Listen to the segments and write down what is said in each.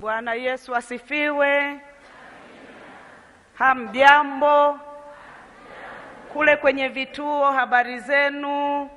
Bwana Yesu asifiwe. Hamjambo kule kwenye vituo, habari zenu?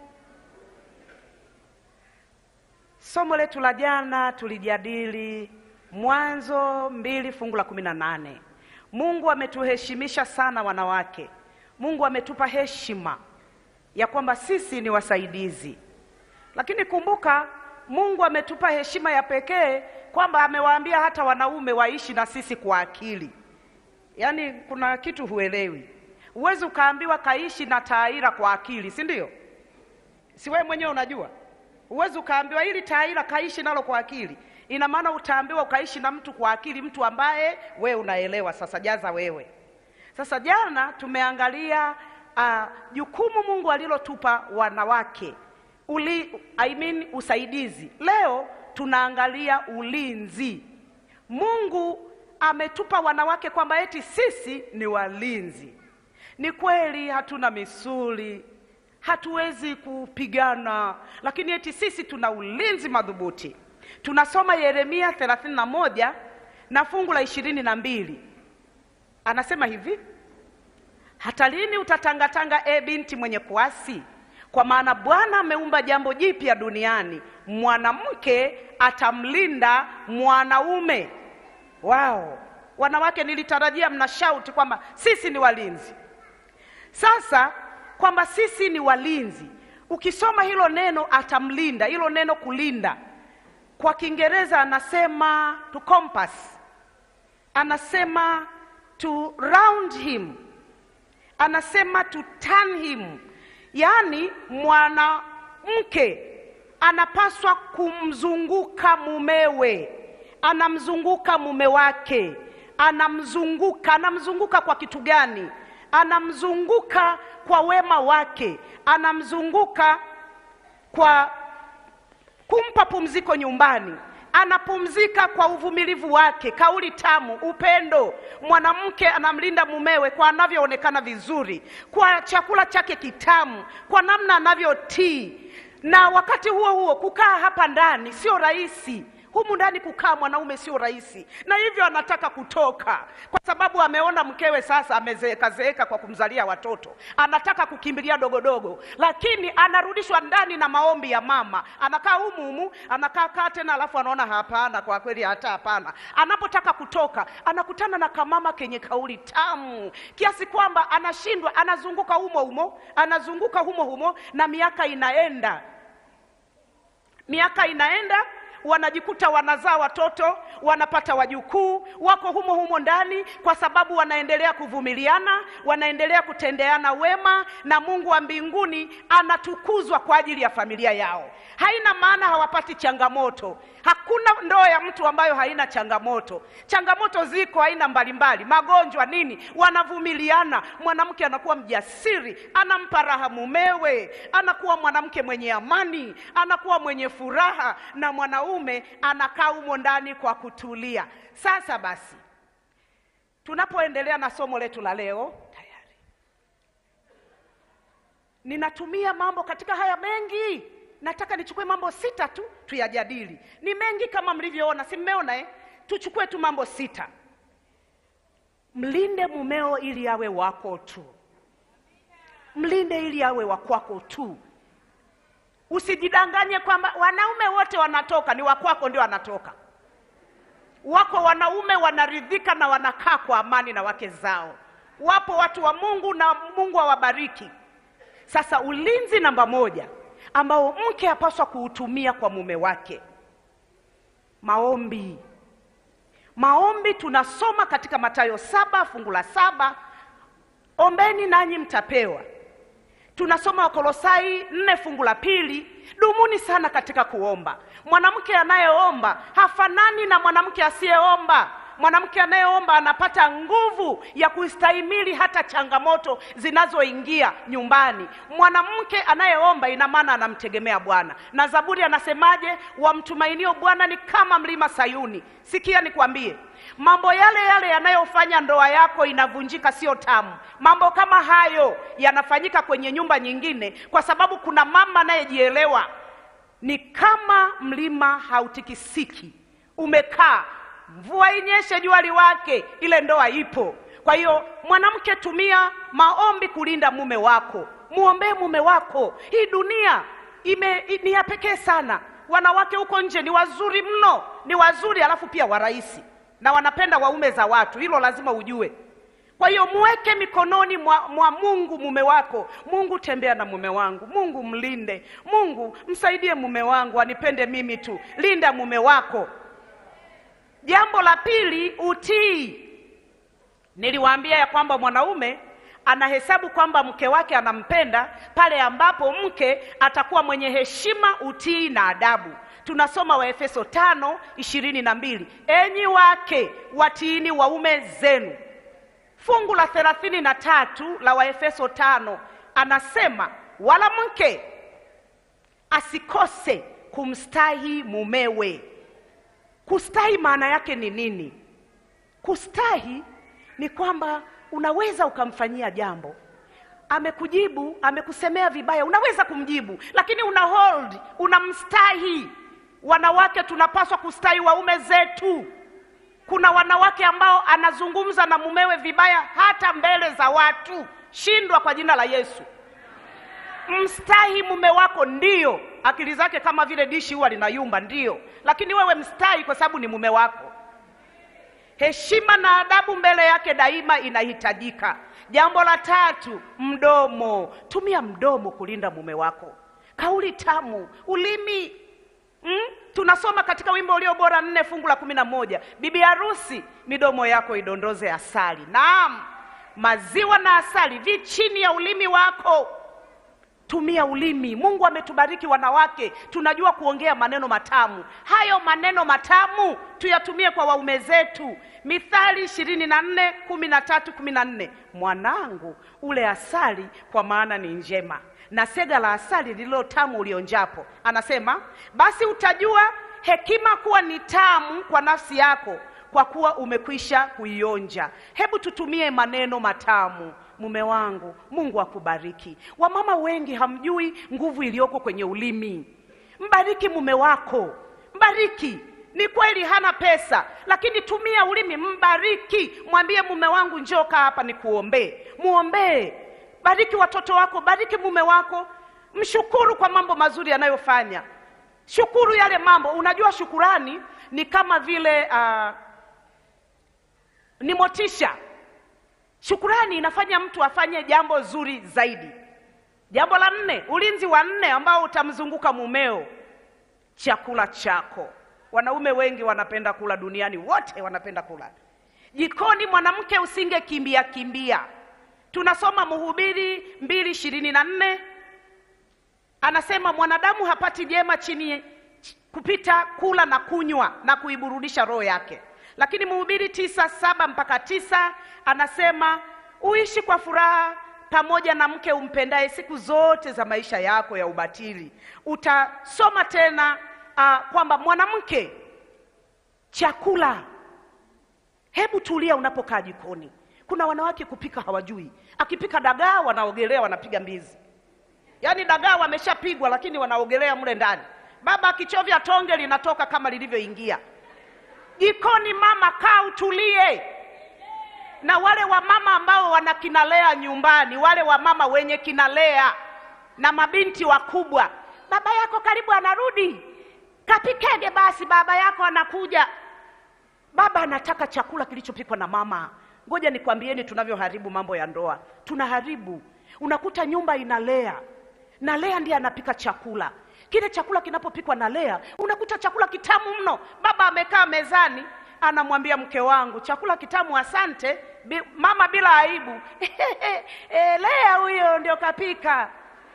Somo letu la jana tulijadili Mwanzo mbili fungu la kumi na nane. Mungu ametuheshimisha sana wanawake. Mungu ametupa heshima ya kwamba sisi ni wasaidizi, lakini kumbuka, Mungu ametupa heshima ya pekee kwamba amewaambia hata wanaume waishi na sisi kwa akili. Yaani kuna kitu huelewi. Huwezi ukaambiwa kaishi na Taira kwa akili, si ndio? Si wewe mwenyewe unajua? Huwezi ukaambiwa ili Taira kaishi nalo kwa akili. Ina maana utaambiwa ukaishi na mtu kwa akili, mtu ambaye wewe unaelewa. Sasa jaza wewe. Sasa jana tumeangalia jukumu uh, Mungu alilotupa wanawake uli, I mean, usaidizi. Leo tunaangalia ulinzi. Mungu ametupa wanawake kwamba eti sisi ni walinzi. Ni kweli hatuna misuli, hatuwezi kupigana, lakini eti sisi tuna ulinzi madhubuti. Tunasoma Yeremia 31 na fungu la ishirini na mbili anasema hivi: hata lini utatangatanga, e binti mwenye kuasi? Kwa maana Bwana ameumba jambo jipya duniani, mwanamke atamlinda mwanaume. Wao wanawake, nilitarajia mna shauti kwamba sisi ni walinzi. Sasa kwamba sisi ni walinzi, ukisoma hilo neno atamlinda, hilo neno kulinda kwa Kiingereza anasema to compass, anasema to round him, anasema to turn him. Yaani mwanamke anapaswa kumzunguka mumewe, anamzunguka mume wake, anamzunguka. Anamzunguka kwa kitu gani? Anamzunguka kwa wema wake, anamzunguka kwa kumpa pumziko nyumbani, anapumzika kwa uvumilivu wake, kauli tamu, upendo. Mwanamke anamlinda mumewe kwa anavyoonekana vizuri, kwa chakula chake kitamu, kwa namna anavyotii. Na wakati huo huo kukaa hapa ndani sio rahisi. Humu ndani kukaa mwanaume sio rahisi, na hivyo anataka kutoka, kwa sababu ameona mkewe sasa amezeeka zeeka kwa kumzalia watoto, anataka kukimbilia dogodogo, lakini anarudishwa ndani na maombi ya mama. Anakaa humu humu, anakaa kaa tena, alafu anaona hapana, kwa kweli hata hapana. Anapotaka kutoka, anakutana na kamama kenye kauli tamu kiasi kwamba anashindwa, anazunguka humo humo, anazunguka humo humo, na miaka inaenda, miaka inaenda wanajikuta wanazaa watoto, wanapata wajukuu, wako humo humo ndani, kwa sababu wanaendelea kuvumiliana, wanaendelea kutendeana wema, na Mungu wa mbinguni anatukuzwa kwa ajili ya familia yao. Haina maana hawapati changamoto. Hakuna ndoa ya mtu ambayo haina changamoto. Changamoto ziko aina mbalimbali, magonjwa nini, wanavumiliana. Mwanamke anakuwa mjasiri, anampa raha mumewe, anakuwa mwanamke mwenye amani, anakuwa mwenye furaha, na mwanaume anakaa humo ndani kwa kutulia. Sasa basi, tunapoendelea na somo letu la leo, tayari ninatumia mambo katika haya mengi nataka nichukue mambo sita tu tuyajadili. Ni mengi kama mlivyoona, si mmeona eh? Tuchukue tu mambo sita. Mlinde mumeo ili awe wako tu, mlinde ili awe wa kwako tu. Usijidanganye kwamba wanaume wote wanatoka, ni wakwako ndio wanatoka. Wako wanaume wanaridhika na wanakaa kwa amani na wake zao. Wapo watu wa Mungu na Mungu awabariki. Sasa ulinzi namba moja ambao mke apaswa kuutumia kwa mume wake, maombi. Maombi tunasoma katika Mathayo saba fungu la saba, ombeni nanyi mtapewa. Tunasoma Wakolosai nne fungu la pili, dumuni sana katika kuomba. Mwanamke anayeomba hafanani na mwanamke asiyeomba. Mwanamke anayeomba anapata nguvu ya kustahimili hata changamoto zinazoingia nyumbani. Mwanamke anayeomba ina maana anamtegemea Bwana, na Zaburi anasemaje? Wamtumainio Bwana ni kama mlima Sayuni. Sikia nikwambie, mambo yale yale yanayofanya ndoa yako inavunjika sio tamu. Mambo kama hayo yanafanyika kwenye nyumba nyingine, kwa sababu kuna mama anayejielewa. Ni kama mlima hautikisiki, umekaa mvua inyeshe, jua liwake, ile ndoa ipo. Kwa hiyo mwanamke, tumia maombi kulinda mume wako, muombee mume wako. Hii dunia ime, ni ya pekee sana. Wanawake huko nje ni wazuri mno, ni wazuri alafu pia warahisi na wanapenda waume za watu, hilo lazima ujue. Kwa hiyo muweke mikononi mwa, mwa Mungu mume wako. Mungu, tembea na mume wangu. Mungu, mlinde. Mungu, msaidie mume wangu anipende mimi tu. Linda mume wako. Jambo la pili, utii. Niliwaambia ya kwamba mwanaume anahesabu kwamba mke wake anampenda pale ambapo mke atakuwa mwenye heshima, utii na adabu. Tunasoma Waefeso tano ishirini na mbili, enyi wake watiini waume zenu. Fungu la thelathini na tatu la Waefeso tano anasema wala mke asikose kumstahi mumewe. Kustahi maana yake ni nini? Kustahi ni kwamba unaweza ukamfanyia jambo, amekujibu, amekusemea vibaya, unaweza kumjibu, lakini una hold, unamstahi. Wanawake tunapaswa kustahi waume zetu. Kuna wanawake ambao anazungumza na mumewe vibaya hata mbele za watu. Shindwa kwa jina la Yesu. Mstahi mume wako, ndiyo. Akili zake kama vile dishi huwa linayumba, ndiyo, lakini wewe mstahi kwa sababu ni mume wako. Heshima na adabu mbele yake daima inahitajika. Jambo la tatu, mdomo. Tumia mdomo kulinda mume wako. Kauli tamu, ulimi mm? Tunasoma katika wimbo ulio bora nne fungu la kumi na moja bibi harusi, midomo yako idondoze asali. Naam, maziwa na asali vi chini ya ulimi wako. Tumia ulimi. Mungu ametubariki wanawake, tunajua kuongea maneno matamu. Hayo maneno matamu tuyatumie kwa waume zetu. Mithali ishirini na nne kumi na tatu kumi na nne mwanangu, ule asali kwa maana ni njema, na sega la asali lililo tamu ulionjapo. Anasema basi utajua hekima kuwa ni tamu kwa nafsi yako, kwa kuwa umekwisha kuionja. Hebu tutumie maneno matamu. Mume wangu, Mungu akubariki. Wamama wengi hamjui nguvu iliyoko kwenye ulimi. Mbariki mume wako, mbariki. Ni kweli hana pesa, lakini tumia ulimi, mbariki. Mwambie mume wangu, njoo kaa hapa nikuombee. Muombee, bariki watoto wako, bariki mume wako, mshukuru kwa mambo mazuri anayofanya. Shukuru yale mambo. Unajua, shukurani ni kama vile uh, ni motisha Shukurani inafanya mtu afanye jambo zuri zaidi. Jambo la nne, ulinzi wa nne ambao utamzunguka mumeo, chakula chako. Wanaume wengi wanapenda kula, duniani wote wanapenda kula. Jikoni mwanamke usinge kimbia kimbia. Tunasoma Mhubiri mbili ishirini na nne anasema mwanadamu hapati jema chini kupita kula na kunywa na kuiburudisha roho yake lakini Mhubiri tisa saba mpaka tisa anasema uishi kwa furaha pamoja na mke umpendaye siku zote za maisha yako ya ubatili. Utasoma tena uh, kwamba mwanamke, chakula. Hebu tulia unapokaa jikoni. Kuna wanawake kupika hawajui, akipika dagaa wanaogelea, wanapiga mbizi, yaani dagaa wameshapigwa, lakini wanaogelea mle ndani. Baba akichovya tonge linatoka kama lilivyoingia jikoni. Mama, kaa utulie. Na wale wamama ambao wana kinalea nyumbani, wale wamama wenye kinalea na mabinti wakubwa, baba yako karibu anarudi, kapikege basi, baba yako anakuja. Baba anataka chakula kilichopikwa na mama. Ngoja nikwambieni tunavyoharibu mambo ya ndoa, tunaharibu. Unakuta nyumba inalea na Lea ndiye anapika chakula kile chakula kinapopikwa na Lea unakuta chakula kitamu mno. Baba amekaa mezani, anamwambia mke wangu, chakula kitamu, asante. Bi, mama bila aibu e, Lea huyo ndio kapika.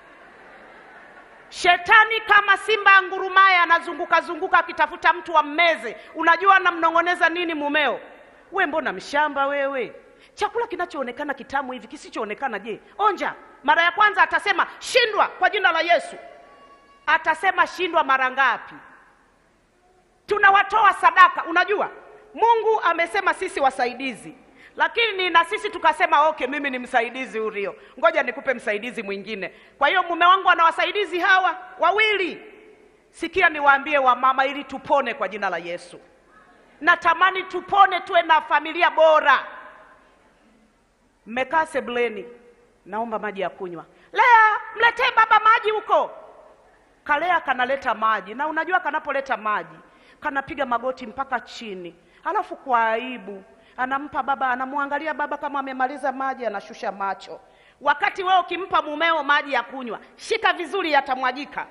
Shetani kama simba angurumaye anazunguka zunguka akitafuta mtu wa mmeze. Unajua anamnong'oneza nini mumeo? We mbona mshamba wewe? Chakula kinachoonekana kitamu hivi kisichoonekana, je, onja. Mara ya kwanza atasema shindwa kwa jina la Yesu atasema shindwa mara ngapi? Tunawatoa sadaka. Unajua Mungu amesema sisi wasaidizi, lakini na sisi tukasema okay, mimi ni msaidizi Urio, ngoja nikupe msaidizi mwingine. Kwa hiyo mume wangu ana wasaidizi hawa wawili. Sikia niwaambie wamama, ili tupone kwa jina la Yesu. natamani tupone, tuwe na familia bora. Mmekaa sebuleni, naomba maji ya kunywa. Lea, mletee baba maji huko. Kalea kanaleta maji, na unajua kanapoleta maji kanapiga magoti mpaka chini, alafu kwa aibu anampa baba, anamwangalia baba kama amemaliza maji, anashusha macho. Wakati wewe ukimpa mumeo maji ya kunywa, shika vizuri, yatamwagika.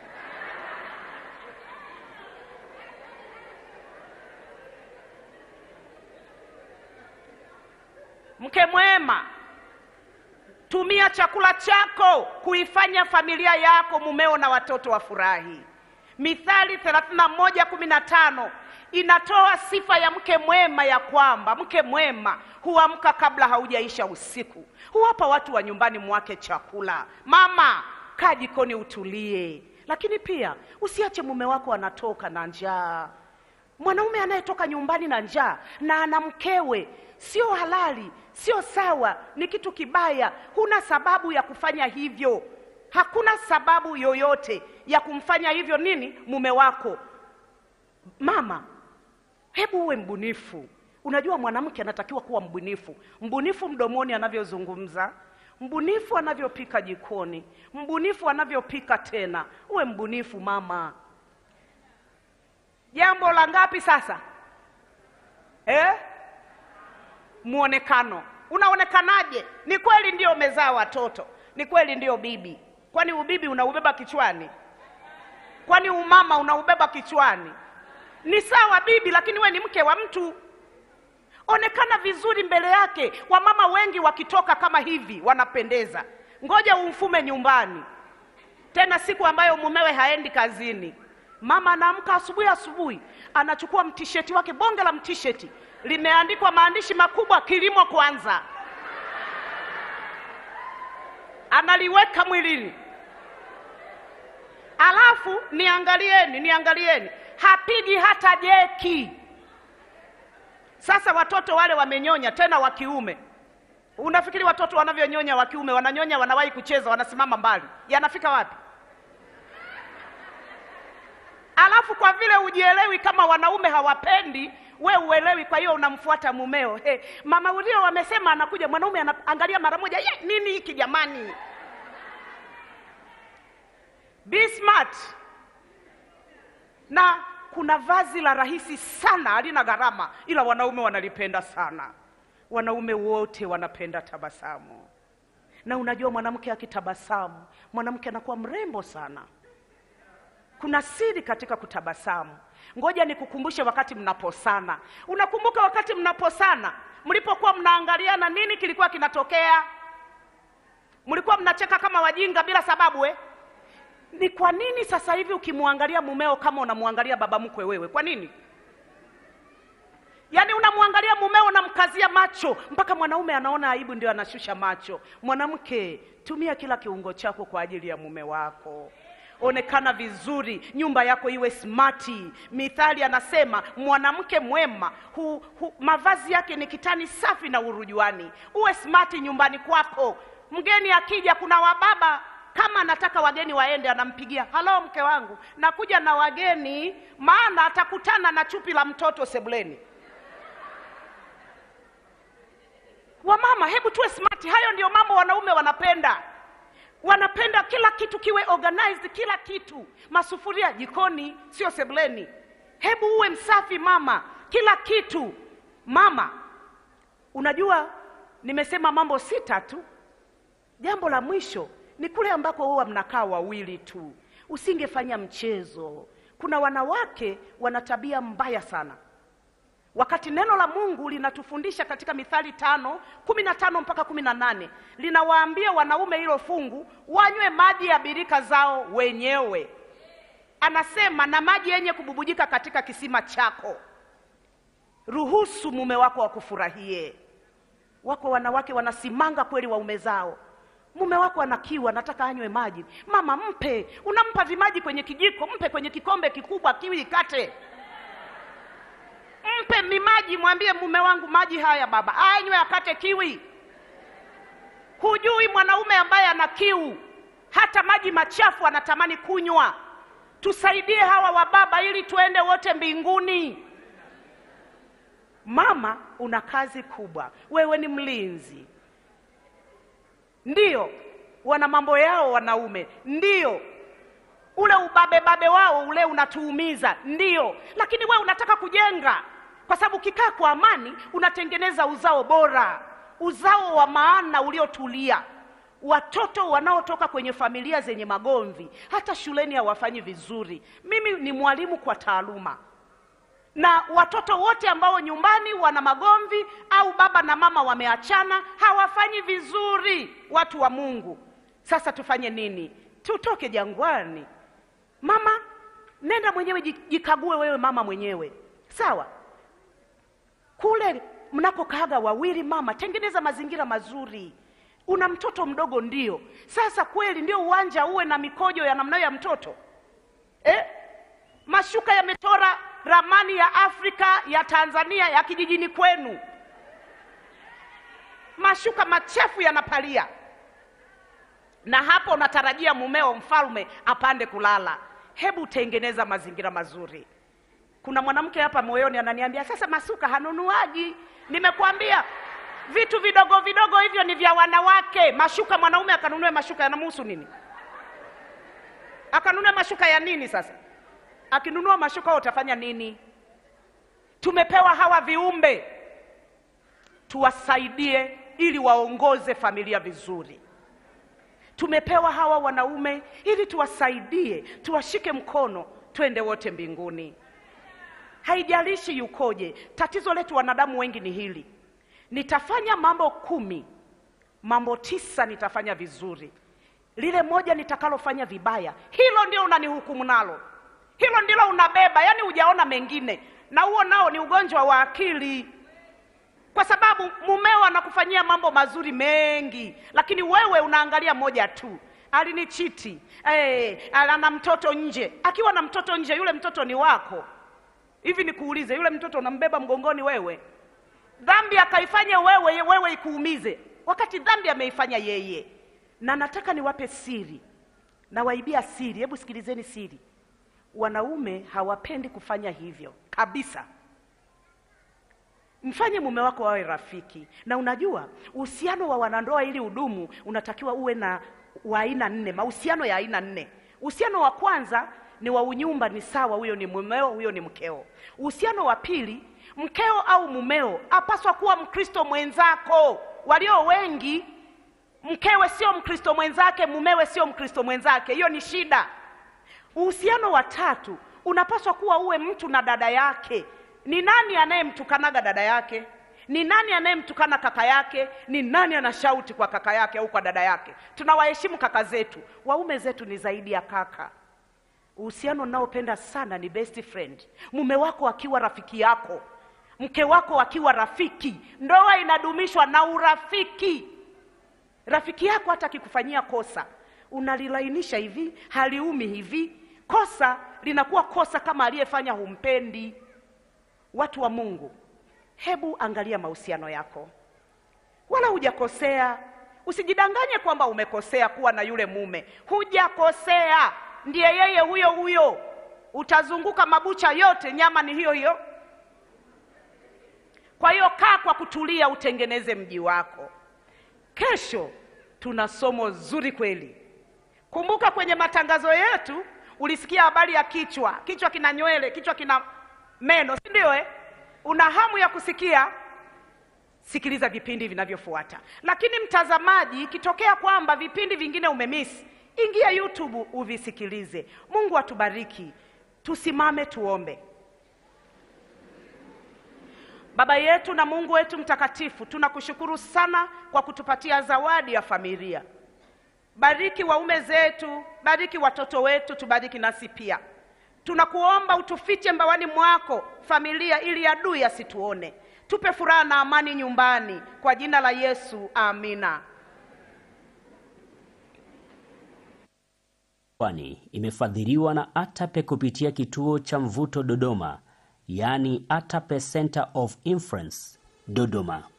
Mke mwema, tumia chakula chako kuifanya familia yako, mumeo na watoto wafurahi. Mithali 31:15 inatoa sifa ya mke mwema ya kwamba mke mwema huamka kabla haujaisha usiku, huwapa watu wa nyumbani mwake chakula. Mama, kaa jikoni utulie, lakini pia usiache mume wako anatoka na njaa. Mwanaume anayetoka nyumbani na njaa na ana mkewe sio halali, sio sawa, ni kitu kibaya. Huna sababu ya kufanya hivyo, hakuna sababu yoyote ya kumfanya hivyo nini mume wako. Mama, hebu uwe mbunifu. Unajua mwanamke anatakiwa kuwa mbunifu, mbunifu mdomoni anavyozungumza, mbunifu anavyopika jikoni, mbunifu anavyopika tena. Uwe mbunifu mama. Jambo la ngapi sasa eh? Muonekano. Unaonekanaje? Ni kweli ndio umezaa watoto, ni kweli ndio bibi. Kwani ubibi unaubeba kichwani? Kwani umama unaubeba kichwani? Ni sawa bibi, lakini we ni mke wa mtu. Onekana vizuri mbele yake. Wamama wengi wakitoka kama hivi wanapendeza. Ngoja umfume nyumbani, tena siku ambayo mumewe haendi kazini. Mama anaamka asubuhi asubuhi, anachukua mtisheti wake, bonge la mtisheti limeandikwa maandishi makubwa, kilimo kwanza, analiweka mwilini. Alafu niangalieni, niangalieni, hapigi hata jeki. Sasa watoto wale wamenyonya, tena wa kiume. Unafikiri watoto wanavyonyonya wa kiume, wananyonya, wanawahi kucheza, wanasimama mbali, yanafika wapi? Alafu kwa vile ujielewi kama wanaume hawapendi we uelewi, kwa hiyo unamfuata mumeo. Hey, mama ulio wamesema anakuja, mwanaume anaangalia mara moja, ye, nini hiki jamani? Be smart. Na kuna vazi la rahisi sana, halina gharama, ila wanaume wanalipenda sana. Wanaume wote wanapenda tabasamu, na unajua mwanamke akitabasamu, mwanamke anakuwa mrembo sana. Kuna siri katika kutabasamu. Ngoja nikukumbushe wakati mnaposana. Unakumbuka wakati mnaposana, mlipokuwa mnaangaliana, nini kilikuwa kinatokea? Mlikuwa mnacheka kama wajinga bila sababu eh? Ni kwa nini sasa hivi ukimwangalia mumeo kama unamwangalia baba mkwe wewe? Kwa nini? Yaani unamwangalia mumeo unamkazia macho mpaka mwanaume anaona aibu, ndio anashusha macho. Mwanamke, tumia kila kiungo chako kwa ajili ya mume wako. Onekana vizuri, nyumba yako iwe smati. Mithali anasema mwanamke mwema hu, hu, mavazi yake ni kitani safi na urujuani. Uwe smati nyumbani kwako. Mgeni akija, kuna wababa kama anataka wageni waende, anampigia halo, mke wangu, nakuja na wageni, maana atakutana na chupi la mtoto sebuleni. Wamama, hebu tuwe smati. Hayo ndio mambo wanaume wanapenda wanapenda kila kitu kiwe organized, kila kitu, masufuria jikoni, sio sebuleni. Hebu uwe msafi mama, kila kitu mama. Unajua, nimesema mambo sita tu. Jambo la mwisho ni kule ambako huwa mnakaa wawili tu, usingefanya mchezo. Kuna wanawake wana tabia mbaya sana wakati neno la Mungu linatufundisha katika Mithali tano kumi na tano mpaka kumi na nane linawaambia wanaume hilo fungu wanywe maji ya birika zao wenyewe. Anasema na maji yenye kububujika katika kisima chako. Ruhusu mume wako wakufurahie. Wako wanawake wanasimanga kweli waume zao, mume wako ana kiu, anataka anywe maji. Mama, mpe. Unampa vimaji kwenye kijiko, mpe kwenye kikombe kikubwa, kiwi ikate mpe mimaji, mwambie mume wangu, maji haya baba, anywe akate kiwi. Hujui mwanaume ambaye ana kiu, hata maji machafu anatamani kunywa. Tusaidie hawa wababa ili tuende wote mbinguni. Mama, una kazi kubwa, wewe ni mlinzi. Ndiyo, wana mambo yao wanaume, ndiyo ule ubabebabe wao ule unatuumiza, ndiyo, lakini wewe unataka kujenga, kwa sababu ukikaa kwa amani unatengeneza uzao bora, uzao wa maana uliotulia. Watoto wanaotoka kwenye familia zenye magomvi, hata shuleni hawafanyi vizuri. Mimi ni mwalimu kwa taaluma, na watoto wote ambao nyumbani wana magomvi au baba na mama wameachana hawafanyi vizuri, watu wa Mungu. Sasa tufanye nini? Tutoke jangwani. Mama, nenda mwenyewe, jikague wewe mama mwenyewe, sawa. Kule mnapokaaga wawili, mama, tengeneza mazingira mazuri. Una mtoto mdogo, ndio. Sasa kweli ndio uwanja uwe na mikojo ya namna ya mtoto eh? Mashuka yametora ramani ya Afrika ya Tanzania ya kijijini kwenu, mashuka machafu yanapalia, na hapo unatarajia mumeo mfalme apande kulala. Hebu tengeneza mazingira mazuri. Kuna mwanamke hapa moyoni ananiambia sasa, masuka hanunuaji. Nimekwambia vitu vidogo vidogo hivyo ni vya wanawake. Mashuka, mwanaume akanunue mashuka yanamhusu nini? Akanunue mashuka ya nini? Sasa akinunua mashuka utafanya nini? Tumepewa hawa viumbe tuwasaidie, ili waongoze familia vizuri. Tumepewa hawa wanaume ili tuwasaidie, tuwashike mkono, twende wote mbinguni. Haijalishi yukoje. Tatizo letu wanadamu wengi ni hili, nitafanya mambo kumi, mambo tisa nitafanya vizuri, lile moja nitakalofanya vibaya, hilo ndio unanihukumu nalo, hilo ndilo unabeba, yaani hujaona mengine, na huo nao ni ugonjwa wa akili, kwa sababu mumeo anakufanyia mambo mazuri mengi, lakini wewe unaangalia moja tu, alinichiti, hey, ana mtoto nje. Akiwa na mtoto nje, yule mtoto ni wako. Hivi nikuulize, yule mtoto unambeba mgongoni wewe? Dhambi akaifanya wewe, wewe ikuumize, wakati dhambi ameifanya yeye. Na nataka niwape siri, nawaibia siri. Hebu sikilizeni siri. Wanaume hawapendi kufanya hivyo kabisa. Mfanye mume wako wawe rafiki, na unajua uhusiano wa wanandoa ili udumu unatakiwa uwe na wa aina nne, mahusiano ya aina nne. Uhusiano wa kwanza ni wa unyumba, ni sawa, huyo ni mumeo, huyo ni mkeo. Uhusiano wa pili, mkeo au mumeo apaswa kuwa Mkristo mwenzako. Walio wengi, mkewe sio Mkristo mwenzake, mumewe sio Mkristo mwenzake, hiyo ni shida. Uhusiano wa tatu, unapaswa kuwa uwe mtu na dada yake. Ni nani anayemtukanaga dada yake? Ni nani anayemtukana kaka yake? Ni nani anashauti kwa kaka yake au kwa dada yake? Tunawaheshimu kaka zetu, waume zetu ni zaidi ya kaka. Uhusiano unaopenda sana ni best friend, mume wako akiwa rafiki yako, mke wako akiwa rafiki. Ndoa inadumishwa na urafiki. Rafiki yako hata akikufanyia kosa unalilainisha hivi, haliumi hivi, kosa linakuwa kosa kama aliyefanya humpendi. Watu wa Mungu, hebu angalia mahusiano yako, wala hujakosea. Usijidanganye kwamba umekosea kuwa na yule mume, hujakosea ndiye yeye huyo huyo. Utazunguka mabucha yote, nyama ni hiyo hiyo. Kwa hiyo kaa kwa kutulia, utengeneze mji wako. Kesho tuna somo zuri kweli. Kumbuka kwenye matangazo yetu ulisikia habari ya kichwa. Kichwa kina nywele, kichwa kina meno, si ndio eh? Una hamu ya kusikia? Sikiliza vipindi vinavyofuata. Lakini mtazamaji, ikitokea kwamba vipindi vingine umemisi Ingia YouTube uvisikilize. Mungu atubariki. Tusimame tuombe. Baba yetu na Mungu wetu mtakatifu, tunakushukuru sana kwa kutupatia zawadi ya familia. Bariki waume zetu, bariki watoto wetu, tubariki nasi pia. Tunakuomba utufiche mbawani mwako familia, ili adui asituone. Tupe furaha na amani nyumbani, kwa jina la Yesu, amina. Kwani imefadhiliwa na ATAPE kupitia kituo cha Mvuto Dodoma, yaani ATAPE Center of Influence Dodoma.